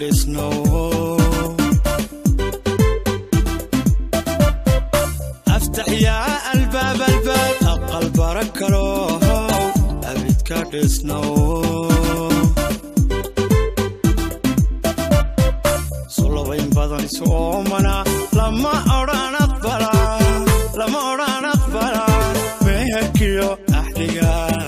dhisno aftax yaa albaab albaab aqal bara kalo abidka dhisno sulabayn badan isu oomana lama odhan aqbala lama odhan aqbala meherkiyo axdiga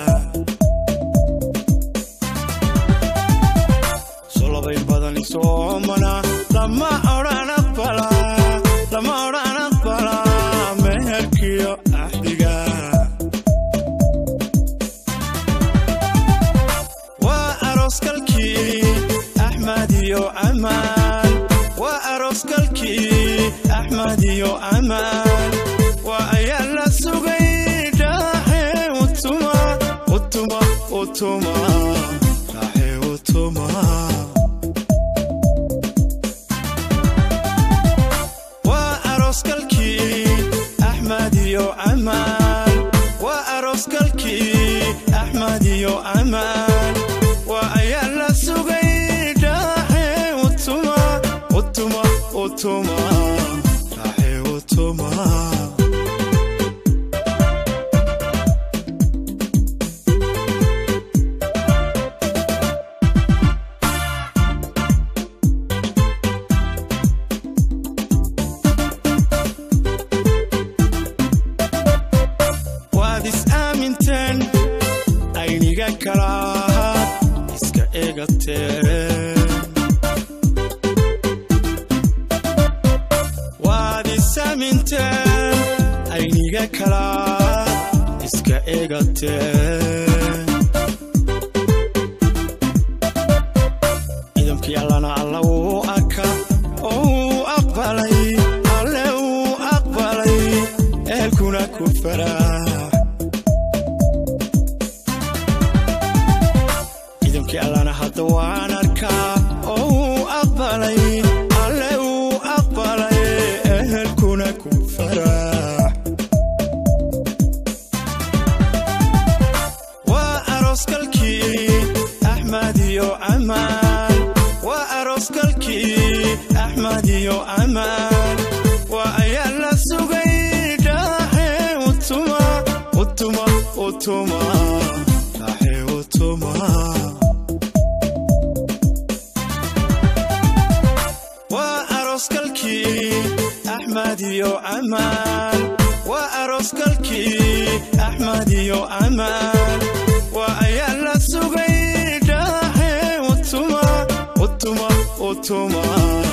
sulabayn badan isu oomana lama odhan aqbala lama odhan aqbala meherkiyo axdiga waa arooskalkii axmed iyo amaan waa arooskalkii axmed iyo amaan waa ayaa la sugay dhaaxe utuma utuma utuma dhaaxe utuma waa arooskalkii axmed iyo amaan waa arooskalkii axmed iyo amaan waa ayaa la sugay dhaaxe utuma utuma utuma dhaaxe utuma waad is aaminteen ayniga kalaad iska eegateen waad is aaminteen ayniga kalaad iska eegateen ciidankii allana alla wuu arka oo wuu aqbalay alle wuu aqbalay ehelkuna ku faraax ciidankii allana hadda waan arkaa oo wuu aqbalay alle wuu aqbalay ehelkuna ku faraax waa arooskalkii axmed iyo amaan waa arooskalkii axmed iyo amaan waa ayaa la sugay dhaaxe utuma utuma utuma dhaaxe utuma waa arooskalkii axmed iyo amaan waa arooskalkii axmed iyo amaan waa ayaa la sugay dhaaxe utuma utuma utuma